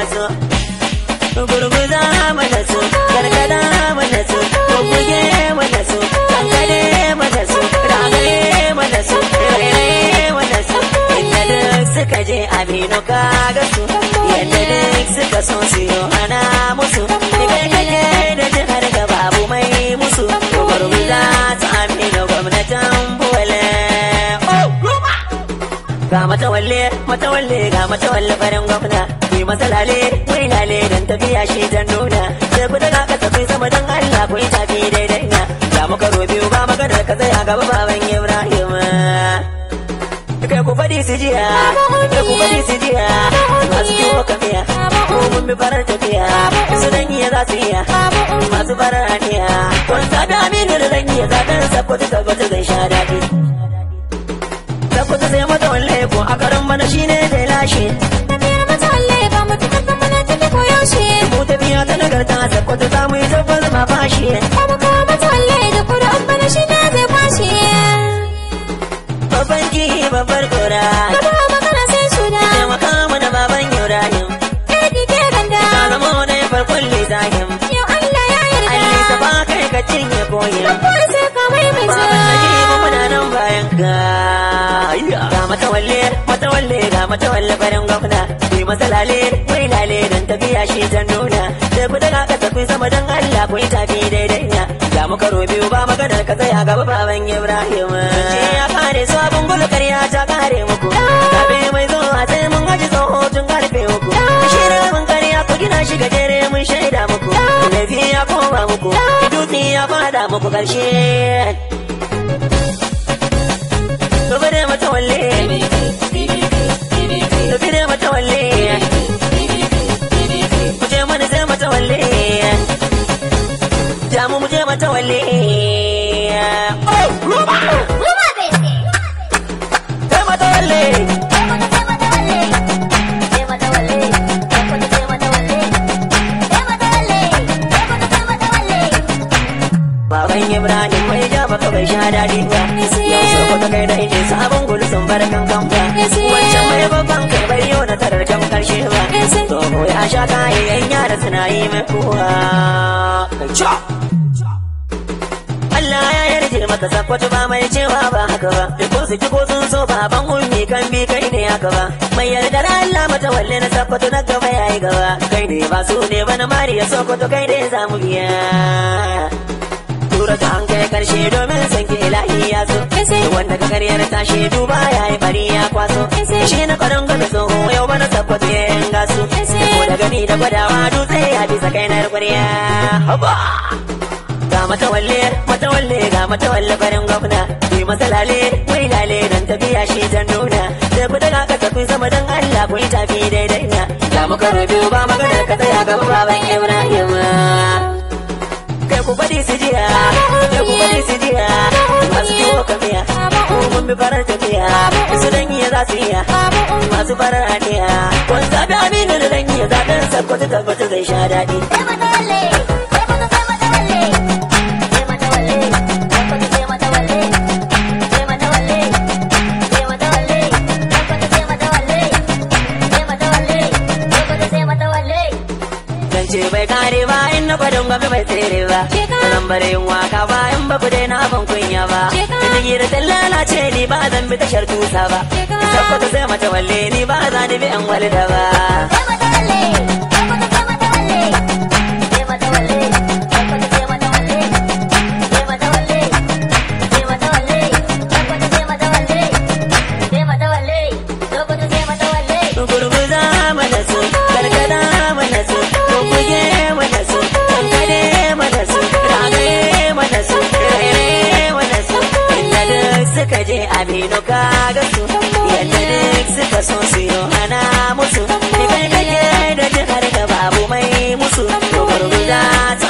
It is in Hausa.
su gurguza mana su gargada mana su bubbuge mana su kankare mana su ragaye mana su rairaye mana su inda duk suka je aminu kaga su yadda duk suka so su yi hana musu kai kake da jihar ga babu mai musu gurguza ta aminu gwamnatin buwale ga matawalle matawalle ga matawalle farin gwamna yi masalale wai lale dan tafiya shi ta nuna sai ku daga ka tafi sama dan Allah ku yi tafi daidai na ga muka biyu ba maganar ka tsaya gaba baban Ibrahim kai ku fadi su jiya kai ku fadi su jiya masu kiwo kamiya ko mun bi farar tafiya su dan iya za su iya masu farar aniya kun zaɓi aminu da zan iya zaɓen sabbata tabbata zai sha daɗi tabbata sai mata walle ko a karan bana shine zai lashe Tafiyar mata walle ba mu tuka kamar ta ko yaushe. mu tafiya ta nagarta tabbata za mu yi tabbas ma fashi Kuma kawo mata walle da kuri'an bana shi ne zai kwashe. babban ki babbar gora Gaba magana sai shuda. taimaka mana baban Ibrahim Ɗaki ke ganda. ka zama wani farkon lizahim Yau Allah ya yarda. Allah ba kai ka cinye koyin Kawai sai ka maimaita. baban naji muna nan bayan ka ga matawalle matawalle ga matawalle farin gwamna yi masalale wai lale dan tafiya shi ta nuna sai ku daga ka tafi sama dan Allah ku yi tafi daidai na ga muka biyu ba maganar ka tsaya gaba baban Ibrahim ce ya kare su abin gulu karya ta kare muku zabe mai zuwa sai mun gaji tsoho tun karfe uku shirin mun karya ku gina shi gajere mun shaida muku laifi ya koma muku dutse ya fada muku karshe Gobe da matawalle Gobe da matawalle Muje mana sai matawalle Jamu muje matawalle Ruwa bai ce. Sai matawalle Sai mata sai mata walle. Sai mata walle. Sai mata sai mata walle. Sai mata walle. Sai mata sai mata walle. Baban Ibrahim mai ja baka bai sha daɗi ba Yau so ka kai da ije sabon gudu sun bar kan kan ba Wancan mai babban kai bai yau na tarar kan karshe ba Tsoho ya sha kayan yara suna yi mai kuwa Allah ya yarje maka sakwato ba mai cewa ba haka ba da ko su ji ko sun so baban ummi kan bi kai ne haka ba mai yarda da Allah mata walle na sakwato na gaba yayi gaba kai ne ba su ne ba na mariya sokoto kai ne za mu biya tura ta an kai karshe domin san ke ilahi ya so wanda ka karyar ta shaidu ba ya yi bari ya kwaso shi na kwaron gwada tsoho yau bana sakwato ya yanga su ko da gani da gwadawa dutse ya bisa kai na kwarya haba ga matawalle matawalle ga matawalle farin gwamna yi masalale wai lale dan tafiya shi ta nuna sai ku daga ka tafi sama dan Allah ku yi tafi daidai na ga muka biyu ba maganar ka tsaya gaba baban Ibrahim kai ku bari su jiya kai ku bari su jiya masu kiwo kamiya mun bi farar tafiya su dan iya za su iya masu farar aniya kun zabi aminu da dan iya zaben sakkwato tabbata zai sha daɗi Sai mata walle. Sai mata sai mata walle. Sai mata walle. Sai mata sai mata walle. Sai mata walle. Sai mata walle. Sai mata sai mata walle. Sai mata walle. Sai mata sai mata walle. zance bai kare ba in na gwadon gwabi bai tsere ba zan bare yin waka ba in ba ku daina ban kunya ba ina gira ta lalace ni ba zan bi tashar tusa ba sabbata sai mata walle ni ba za ni bi an walida ba Sai mata walle. Sai mata sai mata walle. Sai mata walle. Sai mata sai mata walle. Sai mata walle. Sai mata walle. Sai mata sai mata walle. Sai mata walle. Sai mata sai mata walle. gurguza mana su gargada mana su bubbuge mana su kankare mana su ragaye mana su rairaye mana su inda duk suka je aminu kaga su yadda duk suka so su yi hana musu ni kai kake da jihar da babu mai musu gurguza ta